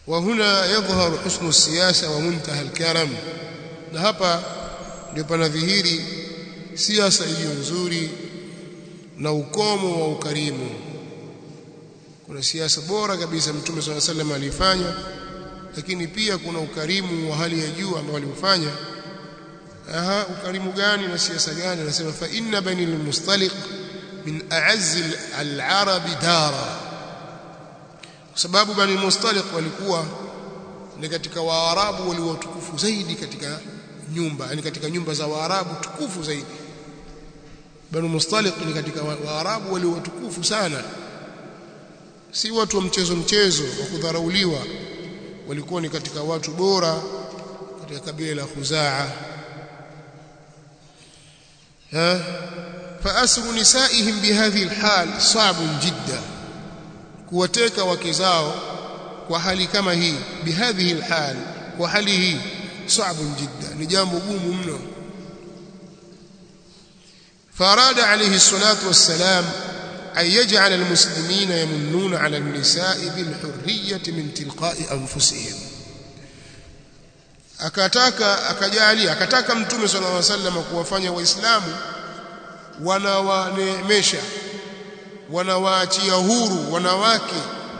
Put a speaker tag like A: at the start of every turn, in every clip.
A: وهنا يظهر حسن السياسة ومنتهى الكرم na hapa ndio panadhihiri siasa iliyo nzuri na ukomo wa ukarimu kuna siasa bora kabisa mtume swalla sallam alifanya lakini pia kuna ukarimu wa hali ya juu ambao aliufanya aha ukarimu gani na siasa gani anasema fa inna bani al-mustaliq min a'azz al-arab dara kwa sababu bani al-mustaliq walikuwa ni katika waarabu waliotukufu zaidi katika nyumba yani katika nyumba za waarabu tukufu zaidi bani mustaliq ni katika waarabu waliotukufu sana si watu wa mchezo mchezo wa kudharauliwa walikuwa ni katika watu bora katika kabila la Khuzaa ha فأسر نسائهم بهذه الحال صعب جدا kuwateka wake zao kwa hali kama hii bihadhihi alhal kwa hali hii صعب جدا ni jambo gumu mno فاراد عليه الصلاه والسلام أن يجعل المسلمين يمنون على النساء بالحرية من تلقاء أنفسهم akataka akajalia akataka mtume sallallahu alaihi wasallam kuwafanya waislamu wanawaneemesha wanawaachia huru wanawake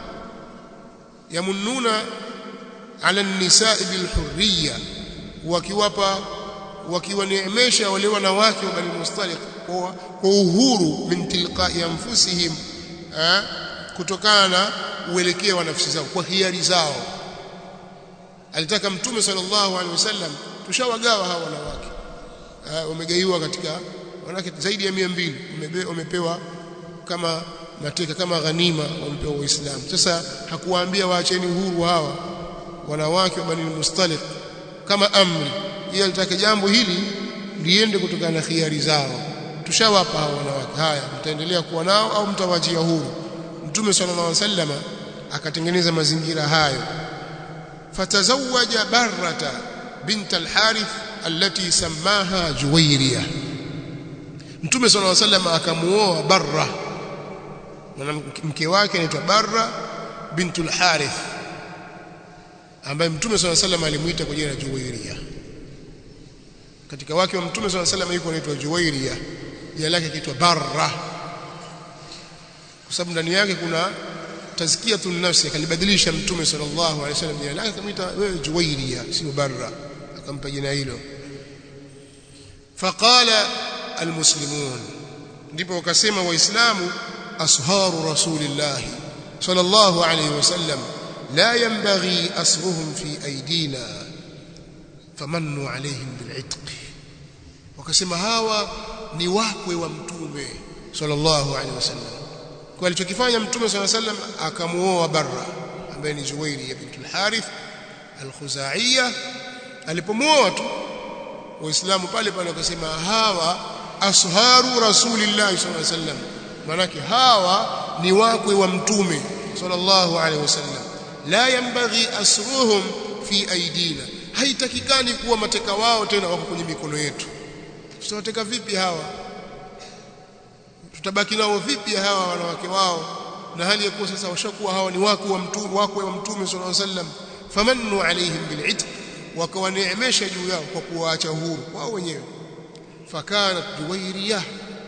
A: yamununa ala nisaa bilhurriya wakiwapa wakiwaneemesha wale wanawake wa bani mustaliq kwa uhuru min tilqai anfusihim kutokana na uelekeo wa nafsi zao kwa hiari zao alitaka mtume sallallahu alaihi wasallam tushawagawa hawa wanawake wamegaiwa katika wanawake zaidi ya 200 wamepewa kama mateka kama ghanima wamepewa waislamu sasa hakuwaambia waacheni uhuru hawa wanawake wa bani mustaliq kama amri yeye alitaka jambo hili liende kutokana na khiari zao tushawapa hao wanawake haya mtaendelea kuwa nao au mtawachia huru mtume sallallahu alaihi wasallam akatengeneza mazingira hayo fatazawaja barrata bint al-harith allati samaha juwairiya mtume sallallahu alaihi wasallam akamuoa barra mke wake anaitwa barra bint al-harith ambaye mtume sallallahu alaihi wasallam alimuita kwa jina la juwairiya katika wake wa mtume sallallahu alaihi wasallam yuko anaitwa juwairiya jina lake kiitwa barra kwa sababu ndani yake kuna tazkiyatun nafsi akalibadilisha mtume sallallahu alaihi wasallam jina lake akamwita wewe juwairiya sio barra akampa jina hilo faqala almuslimun ndipo wakasema waislamu asharu rasulillah sallallahu alaihi wasallam la yanbaghi asruhum fi aidina famannu alaihim bil'itq wakasema hawa ni wakwe wa mtume sallallahu alaihi wasallam kwa alichokifanya mtume sallallahu alaihi wasallam akamuoa barra ambaye ni Zuwairi bint al-Harith al-Khuzaiya alipomuoa tu waislamu pale pale wakasema hawa asharu rasulillahi sallallahu alaihi wasallam manake hawa ni wakwe wa mtume sallallahu alaihi wasallam la yanbaghi asruhum fi aidina haitakikani kuwa mateka wao tena wako kwenye mikono yetu tutawateka vipi hawa tutabaki nao vipi hawa wanawake wao na hali ya kuwa sasa washakuwa hawa ni wako wa mtume wako wa mtume sallallahu alaihi wasallam famannu alaihim bil'itq wakawaneemesha juu yao kwa kuwaacha huru wao wenyewe fakanat juwairiyah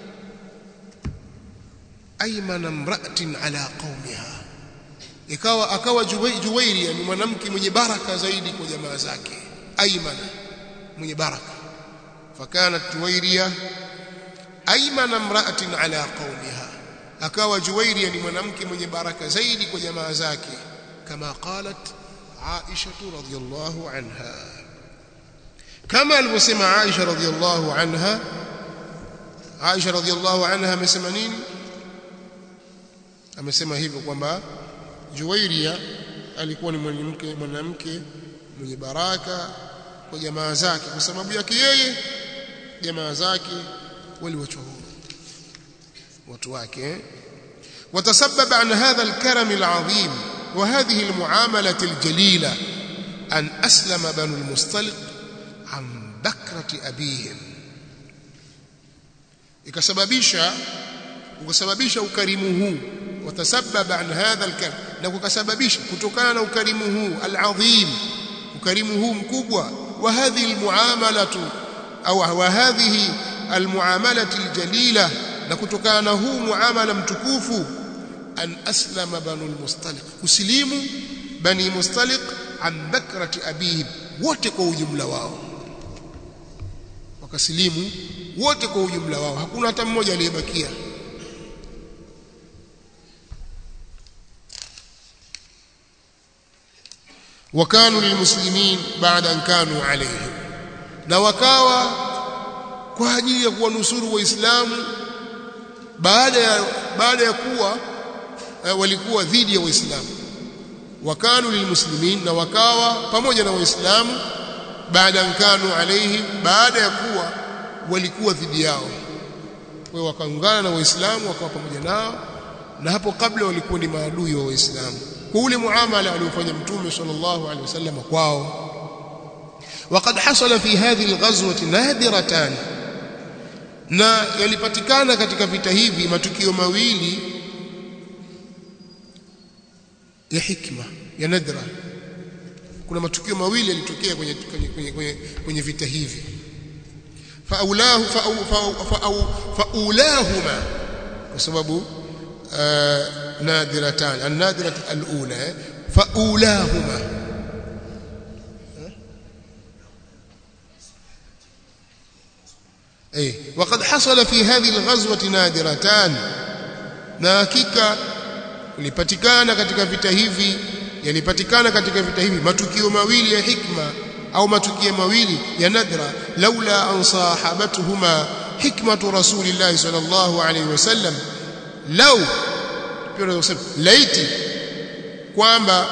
A: aymana imra'atin ala qaumiha ikawa akawa juwairia ni mwanamke mwenye baraka zaidi kwa jamaa zake aymana mwenye baraka fakanat juwairia aymana imra'atin ala qaumiha akawa juwairia ni mwanamke mwenye baraka zaidi kwa jamaa zake kama qalat Aisha radhiyallahu anha kama alivyosema Aisha radhiyallahu anha Aisha radhiyallahu anha amesema nini amesema hivyo kwamba Juwairia alikuwa ni mwanamke mwanamke mwenye baraka kwa jamaa zake kwa sababu yake yeye jamaa zake waliwachwa huru watu wake وتسبب عن هذا الكرم العظيم وهذه المعاملة الجليلة أن أسلم بنو المصطلق عن بكرة أبيهم ikasababisha ukasababisha ukarimu huu watasababa an hadha alkaram na kukasababisha kutokana na ukarimu huu alazim ukarimu huu mkubwa wa hadhihi almuamalatu au wa hadhihi almuamalati aljalila na kutokana na huu muamala mtukufu an aslama banu almustaliq kusilimu bani mustaliq an bakrati abihim wote kwa ujumla wao wakasilimu wote kwa ujumla wao hakuna hata mmoja aliyebakia wakanu lilmuslimin baada an kanu alayhi na wakawa kwa ajili ya kuwanusuru waislamu baada ya baada ya kuwa eh, walikuwa dhidi ya waislamu wakanu lilmuslimin na wakawa pamoja na waislamu baada an kanu alayhi baada ya kuwa walikuwa dhidi yao kwa wakaungana na waislamu wakawa pamoja nao na hapo kabla walikuwa ni maadui wa waislamu kwa ule muamala aliofanya mtume sallallahu alaihi wasallam kwao وقد حصل في هذه الغزوه نادرتان na yalipatikana katika vita hivi matukio mawili ya hikma ya nadra kuna matukio mawili yalitokea kwenye kwenye, kwenye, kwenye, kwenye vita hivi faulahu faulahuma kwa sababu nadiratan an-nadirat al-ula faulahuma اي وقد حصل في هذه الغزوه نادرتان na hakika ilipatikana katika vita hivi yalipatikana katika vita hivi matukio mawili ya hikma au matukio mawili ya nadra laula an sahabatuhuma hikmatu rasulillahi sallallahu alayhi wasallam law pia unasema laiti kwamba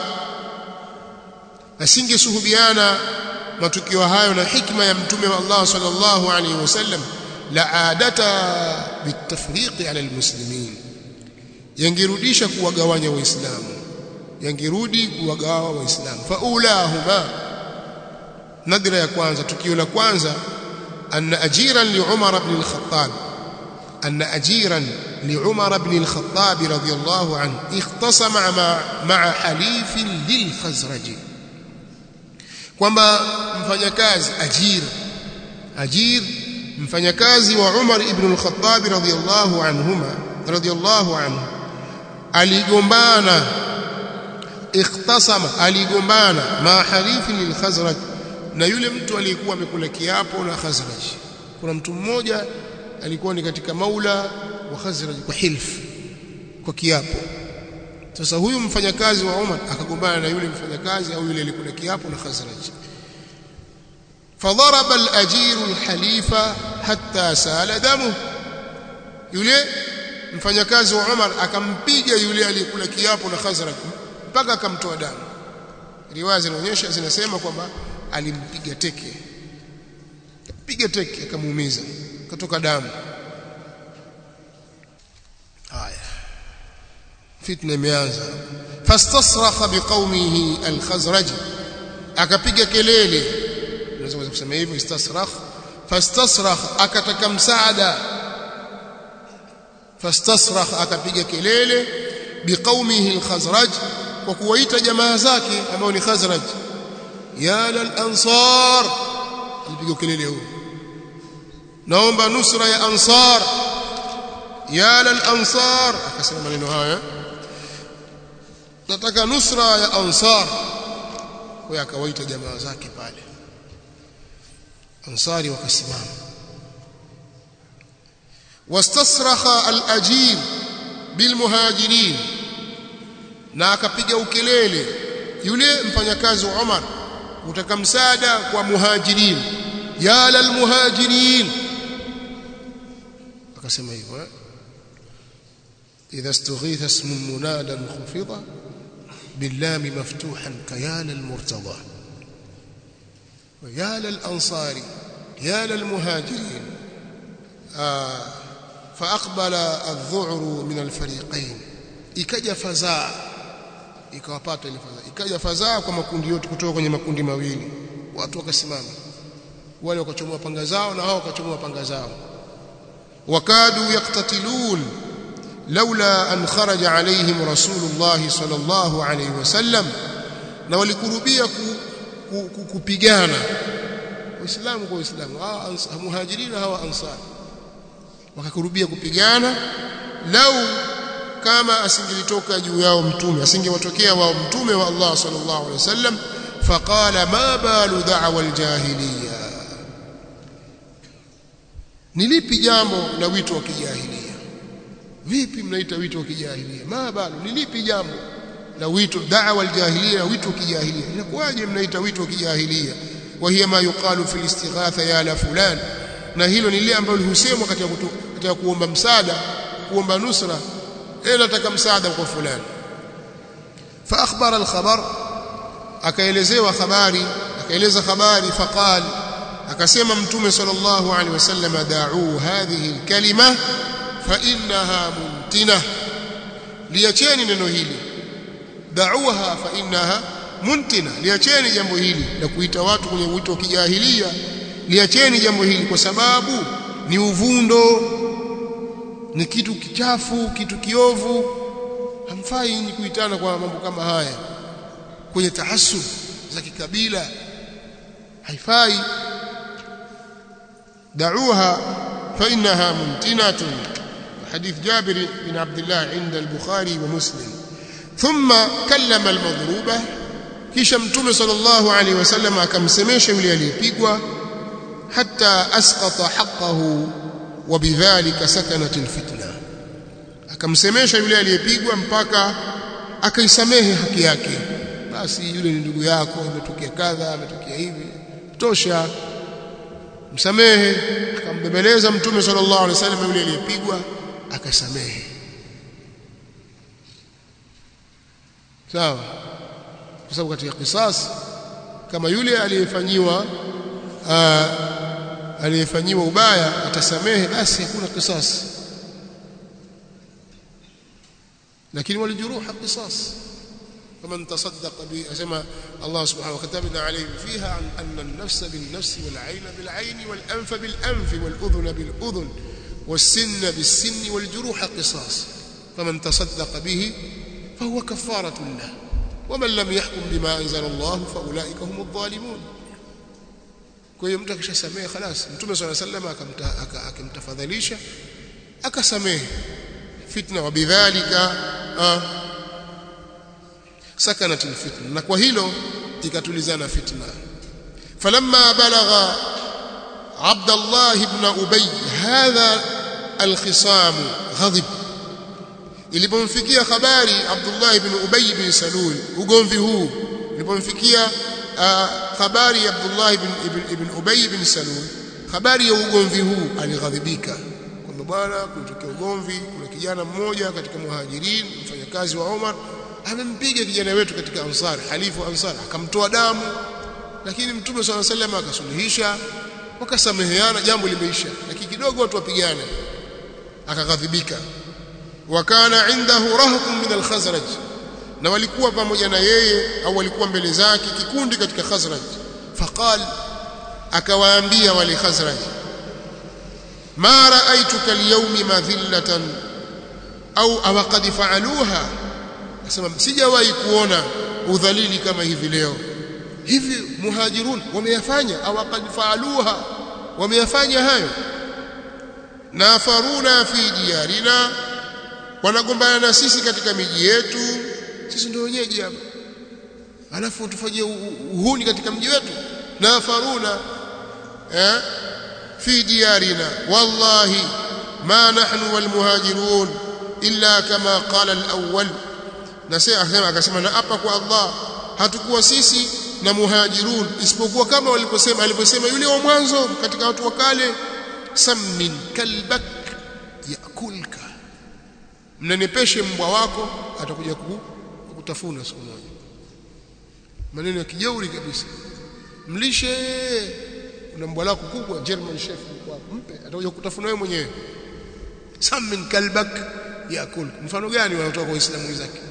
A: asingesuhubiana matukio hayo na hikma ya mtume wa Allah sallallahu alayhi wasallam la adata bitafriqi ala almuslimin yangerudisha kuwagawanya waislamu yangerudi kuwagawa waislamu faulahuma nadra ya kwanza tukio la kwanza anna ajiran li Umar ibn al-Khattab anna ajiran li Umar ibn al-Khattab radiyallahu anhu ikhtasama ma'a halifin lil Khazraj kwamba mfanyakazi ajir ajir mfanyakazi wa Umar ibn al-Khattab radiyallahu anhuma radiyallahu anhu aligombana ikhtasama aligombana ma halifi lil Khazraj na yule mtu aliyekuwa amekula kiapo na Khazraj kuna mtu mmoja alikuwa ni katika maula wa Khazraj kwa hilf kwa kiapo sasa huyu mfanyakazi wa Umar akagombana na yule mfanyakazi au yule aliyekula kiapo na Khazraj فضرب الأجير الحليف حتى سال دمه yule mfanyakazi wa Umar akampiga yule aliyekula kiapo na Khazraj mpaka akamtoa damu riwaya zinaonyesha zinasema kwamba alimpiga teke piga teke akamuumiza kutoka damu haya fitna imeanza fastasrakha biqaumihi al-khazraj akapiga kelele unaweza kusema hivyo istasrakh fastasrakh akataka msaada fastasrakh akapiga kelele biqaumihi al-khazraj kwa kuwaita jamaa zake ambao ni khazraj ya lal-ansar alipiga kelele huo naomba nusra ya ansar ya lal-ansar akasema maneno haya nataka nusra ya ansar kwa akawaita jamaa zake pale ansari wakasimama wastasrakha al-ajir bilmuhajirin na akapiga ukelele yule mfanyakazi wa Umar utaka msaada kwa muhajirin ya lal muhajirin akasema hivyo eh? idha istughitha ismu munada khufida باللام مفتوحا كيال المرتضى ويا للأنصار يا للمهاجرين آه فأقبل الذعر من الفريقين ikaja fadhaa ikawapata ile fadhaa ikaja fadhaa kwa makundi yote kutoka kwenye makundi mawili watu wakasimama wale wakachomoa panga zao na hao wakachomoa panga zao wakadu yaktatilun laula an kharaja alaihim rasulullah sallallahu alayhi wasallam na walikurubia ku, ku, ku, kupigana waislamu kwa waislamu hawa muhajirina hawa ansar wakakurubia kupigana lau kama asingelitoka juu yao mtume asingewatokea wao mtume wa Allah sallallahu alaihi wasallam faqala ma balu da'wa aljahiliya ni lipi jambo la wito wa kijahilia vipi mnaita wito wa kijahilia ma balu ni lipi jambo la wito da'wa aljahiliya wito wa kijahilia inakuwaje mnaita wito wa kijahilia wa hiya ma yuqalu fil istighatha ya la fulan na hilo ni lile ambalo husemwa katika katika kuomba msaada kuomba nusra eh nataka msaada kwa fulani fa akhbara al-khabar akaelezewa habari akaeleza habari faqal akasema mtume sallallahu alaihi wasallam da'u hadhihi al-kalima fa innaha muntina liacheni neno hili da'uha fa innaha muntina liacheni jambo hili la kuita watu kwenye wito wa kijahilia liacheni jambo hili kwa sababu ni uvundo ni kitu kichafu kitu kiovu hamfai ni kuitana kwa mambo kama haya kwenye tahassub za kikabila haifai da'uha fa innaha muntinatun حديث جابر بن عبد الله عند البخاري ومسلم ثم كلم المضروبه kisha mtume sallallahu alaihi wasallam akamsemesha yule aliyepigwa hatta asqata haqqahu wa bidhalika sakanat alfitna akamsemesha yule aliyepigwa mpaka akaisamehe haki yake basi yule ni ndugu yako imetokea kadha imetokea hivi tosha msamehe akambebeleza mtume sallallahu alaihi wasallam yule aliyepigwa akasamehe sawa kwa sababu katika kisas kama yule aliyefanyiwa aliyefanyiwa ubaya atasamehe basi hakuna kisas lakini walijuruha qisas فمن تصدق به اسمع الله سبحانه وكتبنا عليه فيها عن ان النفس بالنفس والعين بالعين والانف بالانف والاذن بالاذن والسن بالسن والجروح قصاص فمن تصدق به فهو كفاره له ومن لم يحكم بما انزل الله فاولئك هم الظالمون kwa hiyo mtu akishasamehe خلاص mtume صلى الله عليه وسلم akimtafadhalisha akasamehe fitna wa bidhalika sakanat alfitna na kwa hilo ikatulizana fitna falamma balagha Abdullah ibn Ubay hadha alkhisam ghadib ilipomfikia habari Abdullah ibn Ubay ibn Salul ugomvi huu ilipomfikia habari ya Abdullah ibn, ibn, ibn Ubay ibn Salul habari ya ugomvi huu alighadhibika kwamba bwana kulitokea ugomvi kuna kijana mmoja katika muhajirin mfanyakazi wa Umar amempiga kijana wetu katika ansar halifu ansar akamtoa damu lakini mtume swalla sallam akasuluhisha wakasameheana jambo limeisha lakini kidogo watu wapigane akaghadhibika wakana indahu rahqun min al-khazraj na walikuwa pamoja na yeye au walikuwa mbele zake kikundi katika khazraj faqal akawaambia wale khazraj ma ra'aytuka al-yawma madhillatan au awaqad fa'aluha asema sijawahi kuona udhalili kama hivi leo hivi muhajirun wameyafanya au qad faaluha wameyafanya hayo nafaruna fi diyarina wanagombana na sisi katika miji yetu sisi ndio wenyeji hapa alafu tufanyie uhuni katika mji wetu nafaruna eh fi diyarina wallahi ma nahnu wal muhajirun illa kama qala al-awwal na sasa akasema akasema na hapa kwa Allah hatukuwa sisi na muhajirun isipokuwa kama waliposema aliposema yule wa mwanzo katika watu wa kale sammin kalbak yakulka mnenepeshe mbwa wako atakuja kukutafuna siku moja maneno ya kijeuri kabisa mlishe kuna mbwa lako kubwa German Shepherd kwako mpe atakuja kukutafuna wewe mwenyewe sammin kalbak yakulka mfano gani wanatoka kwa Uislamu wenzake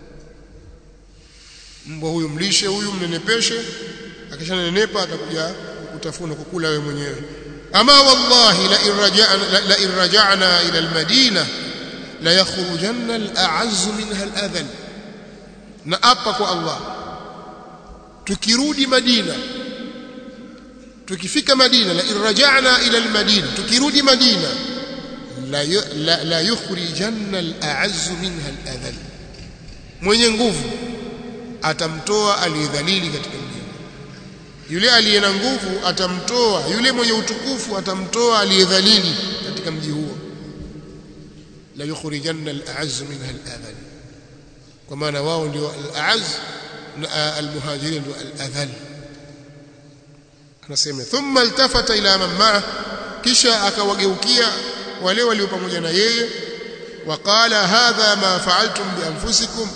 A: mbwa huyu mlishe huyu mnenepeshe akishanenepa atakuja kutafuna kukula wewe mwenyewe ama wallahi la irja'na la irja'na ila almadina la yakhrujanna al-a'azz minha al-adhal na apa kwa Allah tukirudi Madina tukifika Madina la irja'na ila al-Madina tukirudi Madina la la, la yukhrijanna al-a'azz minha al-adhal mwenye nguvu atamtoa aliyedhalili katika mji yule aliye na nguvu atamtoa yule mwenye utukufu atamtoa aliyedhalili katika mji huo la yukhrijanna al-a'azz minha al-adhal kwa maana wao ndio al-a'azz na al-muhajirin ndio al-adhal anasema thumma altafata ila man ma'a kisha akawageukia wale walio pamoja na yeye waqala hadha ma fa'altum bi anfusikum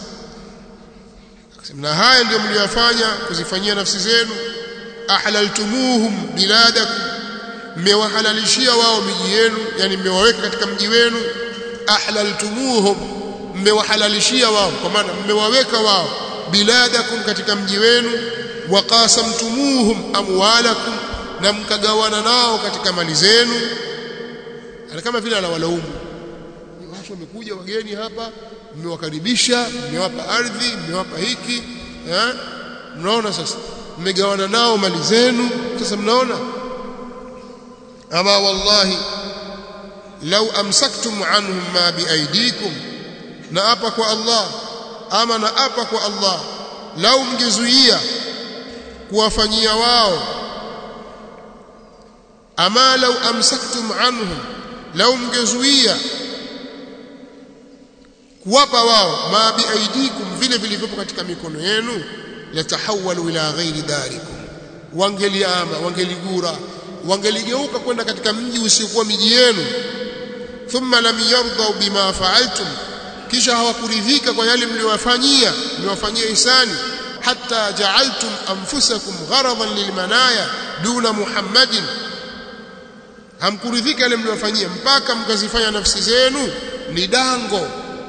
A: na haya ndio mliyofanya kuzifanyia nafsi zenu ahlaltumuhum biladakum mmewahalalishia wao miji yenu yani mmewaweka katika mji wenu ahlaltumuhum mmewahalalishia wao kwa maana mmewaweka wao biladakum katika mji wenu waqasamtumuhum amwalakum na mkagawana nao katika mali zenu kama vile anawalaumu watu wamekuja wageni hapa mmewakaribisha mmewapa ardhi mmewapa hiki eh mnaona sasa mmegawana nao mali zenu sasa mnaona ama wallahi law amsaktum anhum ma biaidikum na apa kwa Allah ama na apa kwa Allah lau mngezuia kuwafanyia wao ama lau amsaktum anhum lau mngezuia kuwapa wao ma biaidikum vile vilivyopo katika mikono yenu latahawalu ila ghairi darikum wangeliama wangeligura wangeligeuka kwenda katika mji usiokuwa miji yenu thumma lam yardau bima fa'altum kisha hawakuridhika kwa yale mliowafanyia mliowafanyia ihsani hatta ja'altum anfusakum gharadan lilmanaya duna muhammadin hamkuridhika yale mliowafanyia mpaka mkazifanya nafsi zenu ni dango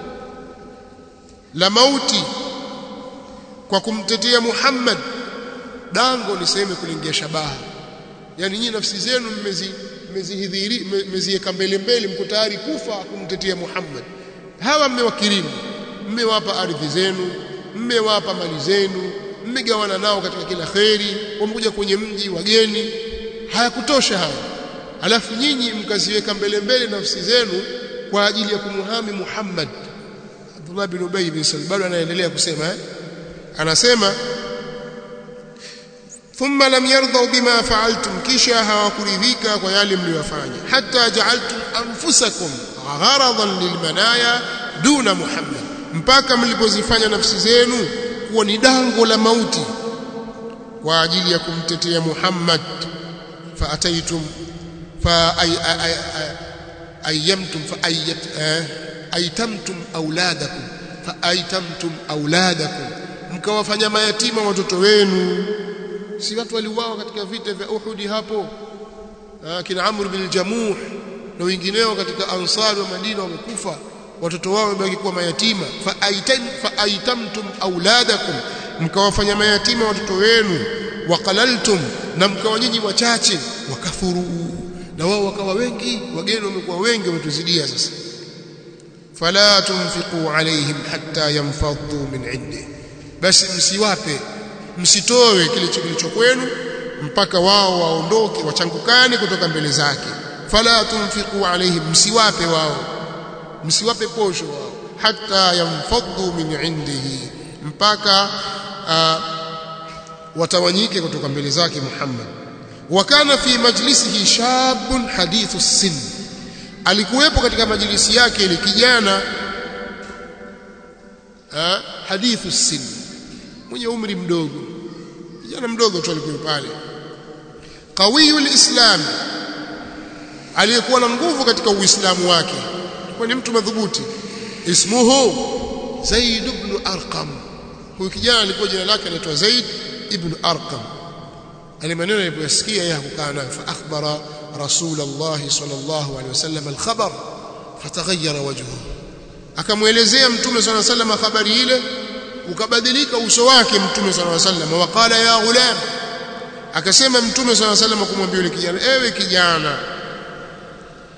A: la mauti kwa kumtetea Muhammad dango ni sehemu kulingia shabaha yani nyinyi nafsi zenu mmezi mmezihidhiri mmeziweka mbele mbele mko tayari kufa kumtetea Muhammad hawa mmewakirimu mmewapa ardhi zenu mmewapa mali zenu mmegawana nao katika kila kheri wamekuja kwenye mji wageni hayakutosha hawa alafu nyinyi mkaziweka mbele mbele nafsi zenu kwa ajili ya kumuhami Muhammad Abdullah bin Ubay bin Salul bado anaendelea kusema eh? anasema thumma lam yardau bima fa'altum kisha hawakuridhika kwa yale mliyofanya hatta ja'altum anfusakum gharadan lilmanaya duna Muhammad mpaka mlipozifanya nafsi zenu kuwa ni dango la mauti kwa ajili ya kumtetea Muhammad fa ataitum fa ay ayyamtum fa ayyat aitamtum auladakum fa aitamtum auladakum mkawafanya mayatima watoto wenu si watu waliuawa katika vita vya Uhud hapo kina Amr bin Jamuh na wengineo katika ansari wa Madina wamekufa watoto wao wamebaki kuwa mayatima fa aitam fa aitamtum auladakum mkawafanya mayatima watoto wenu waqalaltum na mkawa nyinyi wachache wakafuru na wao wakawa wengi wageni wamekuwa wengi wametuzidia sasa fala tunfiqu alaihim hatta yanfaddu min indi basi msiwape msitoe kile kilicho kwenu mpaka wao waondoke wachangukane kutoka mbele zake fala tunfiqu alaihim msiwape wao msiwape posho wao hatta yanfaddu min indihi mpaka uh, watawanyike kutoka mbele zake Muhammad wakana fi majlisihi shabun hadithu sin alikuwepo katika majlisi yake ile kijana ha, hadithu sin mwenye umri mdogo kijana mdogo tu alikuwa pale qawiyul islam aliyekuwa na nguvu katika uislamu wake alikuwa ni mtu madhubuti ismuhu zaid ibn arqam huyu kijana alikuwa jina lake anaitwa zaid ibn arqam ale maneno alipoyasikia yeye hakukaa nayo fa akhbara rasul allah sallallahu alaihi wasallam alkhabar fataghayyara wajhuhu akamuelezea mtume sallallahu alaihi wasallam habari ile ukabadilika uso wake mtume sallallahu alaihi wasallam waqala ya ghulam akasema mtume sallallahu alaihi wasallam kumwambia yule kijana ewe kijana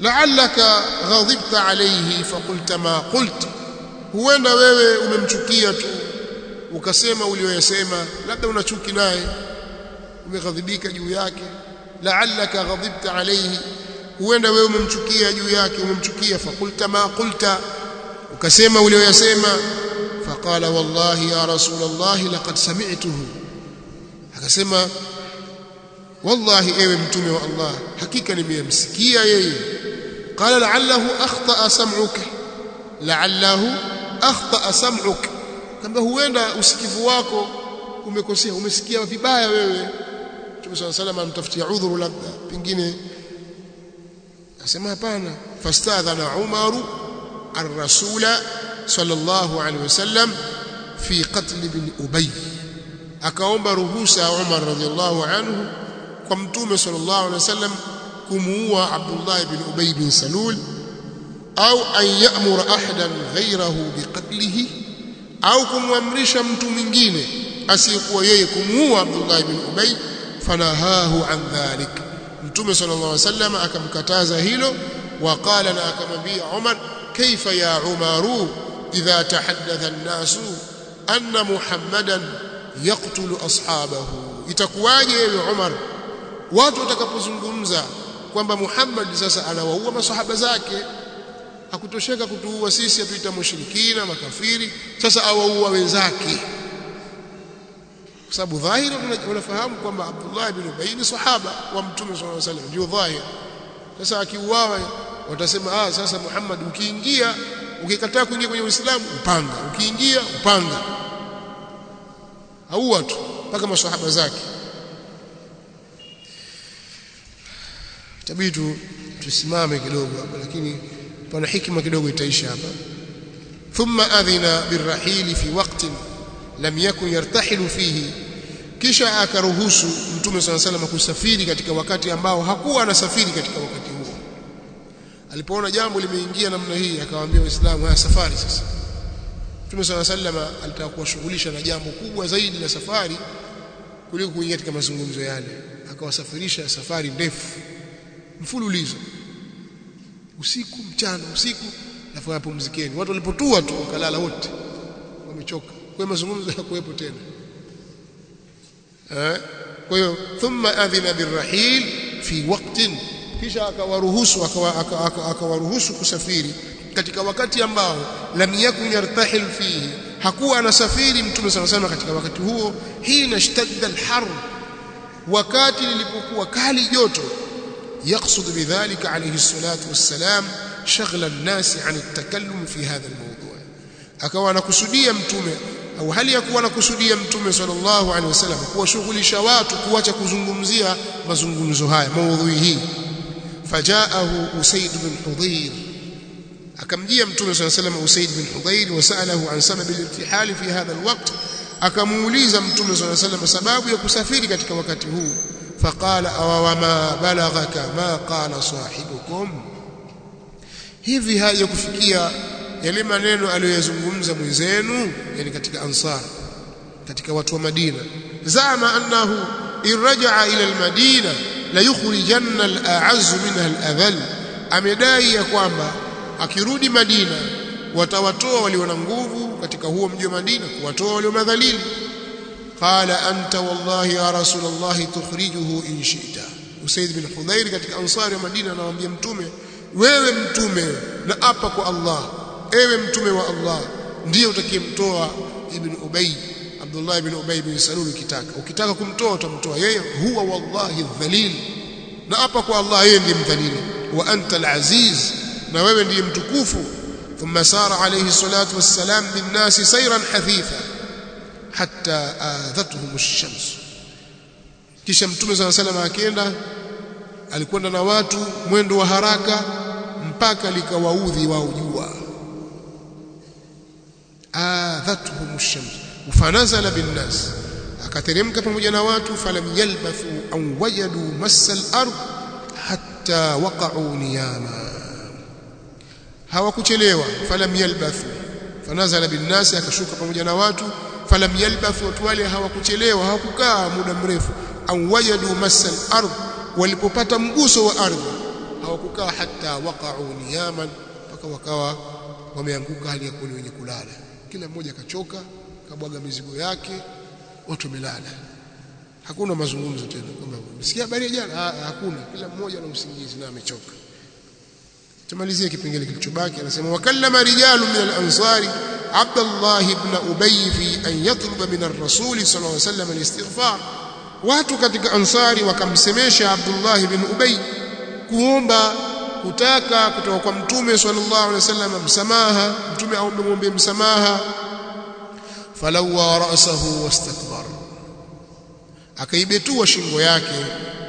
A: la'allaka ghadibta alayhi faqulta ma qult huenda wewe umemchukia tu ukasema ulioyasema labda una chuki naye umeghadhibika juu yake la'allaka ghadibta alayhi huenda wewe umemchukia juu yake umemchukia faqulta ma qulta ukasema ulioyasema faqala wallahi ya rasul allah laqad sami'tuhu akasema wallahi ewe mtume wa Allah hakika nimemsikia yeye qala la'allahu akhta'a sam'uka la'allahu akhta'a sam'uka kamba huenda usikivu wako umekosea umesikia vibaya wewe Mtume صلى الله عليه وسلم amtafutia udhuru labda pengine asema hapana fastadhana Umaru ar-rasula sallallahu alaihi wasallam fi qatl ibn Ubay akaomba ruhusa Umar radhiallahu anhu kwa mtume sallallahu alaihi wasallam kumuua Abdullah ibn Ubay bin Salul au an ya'mura ahadan ghayrahu biqatlihi au kumwamrisha mtu mwingine asiyekuwa yeye kumuua Abdullah ibn Ubay fanahahu an dhalik mtume sallallahu alaihi wasallam akamkataza hilo waqala na akamwambia Umar kaifa ya Umaru idha tahaddatha an-nasu anna Muhammadan yaqtulu ashabahu itakuwaje ewe Umar watu watakapozungumza kwamba Muhammad sasa anawaua masahaba zake hakutosheka kutuua sisi atuita mushrikina makafiri sasa awaua wenzake kwa sababu dhahiri unafahamu kwamba Abdullah ibn Ubay ni sahaba wa Mtume sallallahu alaihi wasallam ndio dhahiri sasa akiuawa watasema ah sasa Muhammad ukiingia ukikataa kuingia kwenye Uislamu upanga ukiingia upanga au watu mpaka maswahaba zake tabitu tusimame kidogo hapa lakini pana hikima kidogo itaisha hapa thumma adhina birrahili fi waqtin lam yakun yartahilu fihi kisha akaruhusu mtume swalla salam kusafiri katika wakati ambao hakuwa anasafiri katika wakati huo alipoona jambo limeingia namna hii akawaambia waislamu haya safari sasa mtume swalla salam alitaka kuwashughulisha na jambo kubwa zaidi la safari kuliko kuingia katika mazungumzo yale akawasafirisha safari ndefu mfululizo usiku mchana usiku alafu wapumzikeni watu walipotua tu wakalala wote wamechoka kwa mazungumzo hayakuwepo tena eh kwa hiyo thumma adhina birrahil fi waqtin kisha akawaruhusu akawaruhusu kusafiri katika wakati ambao lam yakun yartahil fihi hakuwa anasafiri mtume sana sana katika wakati huo hina ishtadda alhar wakati lilipokuwa kali joto يقصد بذلك عليه الصلاة والسلام شغل الناس عن التكلم في هذا الموضوع akawa anakusudia mtume au hali ya kuwa anakusudia mtume sallallahu alaihi wasallam kuwashughulisha watu kuacha kuzungumzia mazungumzo haya maudhui hii fajaahu usaid bin hudhir akamjia mtume sallallahu alaihi wasallam usaid bin hudhir wasalahu an sabab al-irtihal fi hadha al-waqt akamuuliza mtume sallallahu alaihi wasallam sababu ya kusafiri katika wakati huu فقال أو وما بلغك ما قال صاحبكم hivi haja kufikia yale maneno aliyozungumza mwenzenu yani katika ansar katika watu wa Madina zama annahu irja'a ila almadina la yukhrijanna al'azz minha al'adhal amedai ya kwamba akirudi Madina watawatoa walio na nguvu katika huo mji wa Madina kuwatoa walio madhalili قال أنت والله يا رسول الله تخرجه إن شئت Usaid bin Hudhair katika ansari wa Madina anawaambia mtume wewe mtume na apa kwa Allah ewe mtume wa Allah ndiye utakayemtoa ibn Ubay Abdullah ibn Ubay bin Salul ukitaka ukitaka kumtoa utamtoa yeye huwa wallahi dhalil na apa kwa Allah yeye ndiye mdhalili wa anta al-aziz na wewe ndiye mtukufu thumma sara alayhi salatu wassalam bin nasi sayran hathitha hatta adhatuhum ash-shams kisha mtume صلى الله عليه وسلم akienda alikwenda na watu mwendo wa haraka mpaka likawaudhi wao jua adhatuhum ash-shams fanazala bin-nas akateremka pamoja na watu falam yalbathu an wajadu massa al-ard hatta waqa'u niyama hawakuchelewa falam yalbathu fanazala bin-nas akashuka pamoja na watu falam yalbathu watu wale hawakuchelewa hawakukaa muda mrefu au wajadu masal ardh walipopata mguso wa ardhi hawakukaa hata waqa'u niyaman mpaka wakawa wameanguka hali ya kuwa wenye kulala kila mmoja akachoka kabwaga mizigo yake watu wamelala hakuna mazungumzo tena kwamba msikia habari jana hakuna kila mmoja ana usingizi na amechoka tumalizie kipengele kilichobaki anasema wakallama rijalu min al-ansari Abdullah ibn Ubay fi an yatluba min ar-rasul sallallahu alayhi wasallam al-istighfar watu katika ansari wakamsemesha Abdullah ibn Ubay kuomba kutaka kutoka kwa mtume sallallahu alaihi wasallam msamaha mtume aombe muombe msamaha falawa ra'sahu wastakbar akaibetua shingo yake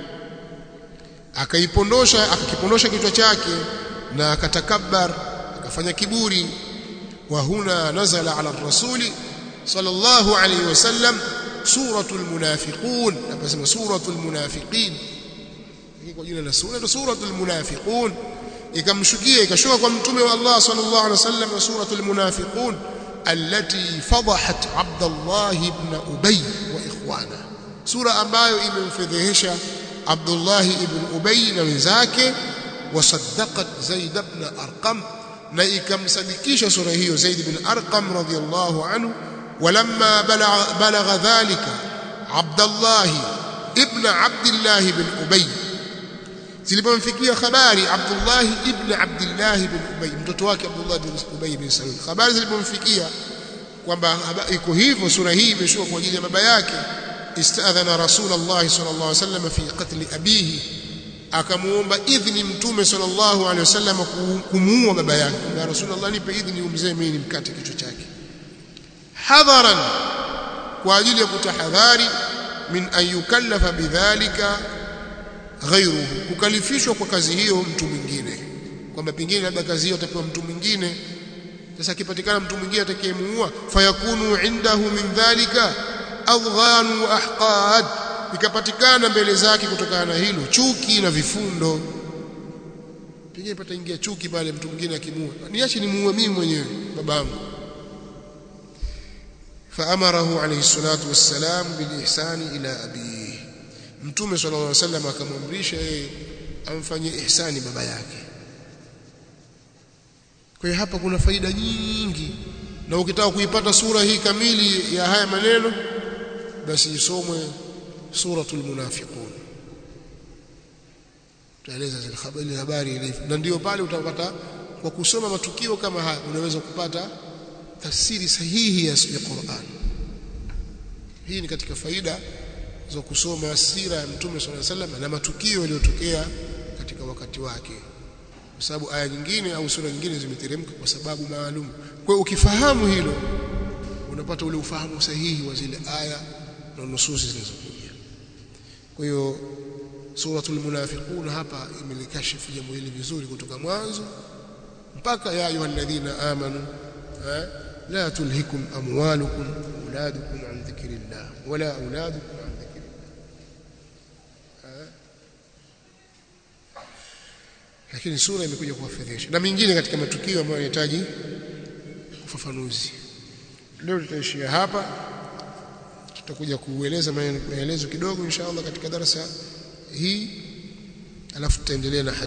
A: akaipondosha akakipondosha kichwa chake na akatakabbar akafanya kiburi wa huna nazala ala rasuli sallallahu alayhi wasallam suratul munafiqun napasema suratul munafiqin kwa jina la sura ndio suratul munafiqun ikamshukia ikashuka kwa mtume wa Allah sallallahu alaihi wasallam suratul munafiqun التي فضحت عبد الله بن أبي وإخوانه سورة ambayo imemfedhehesha Abdullah ibn Ubay na wenzake wasaddaqat Zaid ibn Arqam na ikamsadikisha sura hiyo Zaid ibn Arqam radiyallahu anhu ولما بلغ بلغ ذلك عبد الله ابن عبد الله بن أبي zilipomfikia habari Abdullah ibn Abdullah ibn Ubay mtoto wake Abdullah ibn Ubay ibn Salul habari zilipomfikia kwamba iko hivyo sura hii imeshuka kwa ajili ya baba yake istadhana Rasulullah sallallahu alaihi wasallam fi qatl abihi akamuomba idhni mtume sallallahu alaihi wasallam kumuua baba yake ya Rasulullah nipe idhni umzee mimi nimkate kichwa chake hadharan kwa ajili ya kutahadhari min an yukallafa bidhalika ghairuhu kukalifishwa kwa kazi hiyo mtu mwingine kwamba pengine labda kazi hiyo atapewa mtu mwingine sasa akipatikana mtu mwingine atakayemuua fayakunu indahu min dhalika adghan wa ahqad ikapatikana mbele zake kutokana na hilo chuki na vifundo pengine pataingia chuki pale mtu mwingine akimuua niache nimuue mimi mwenyewe babangu فأمره عليه الصلاة والسلام بالإحسان إلى أبيه mtume sallallahu alaihi wasallam akamwamrisha yeye amfanyie ihsani baba yake kwa hiyo hapa kuna faida nyingi na ukitaka kuipata sura hii kamili ya haya maneno basi isomwe suratul munafiqun taeleza zile habari habari ile na ndio pale utapata kwa kusoma matukio kama haya unaweza kupata tafsiri sahihi ya Qur'an hii ni katika faida za kusoma sira ya Mtume صلى الله عليه وسلم na matukio yaliyotokea katika wakati wake kwa sababu aya nyingine au sura nyingine zimeteremka kwa sababu maalum kwa hiyo ukifahamu hilo unapata ule ufahamu sahihi wa zile aya na nususi zilizokuja kwa hiyo suratul munafiqun hapa imelikashifu jambo hili vizuri kutoka mwanzo mpaka ya ayyuhalladhina amanu la tulhikum amwalukum auladukum an dhikrillah wala auladukum an lakini sura imekuja kuwafedhesha na mingine katika matukio ambayo yanahitaji ufafanuzi leo tutaishia hapa tutakuja kueleza maelezo kidogo inshallah katika darasa hii alafu tutaendelea na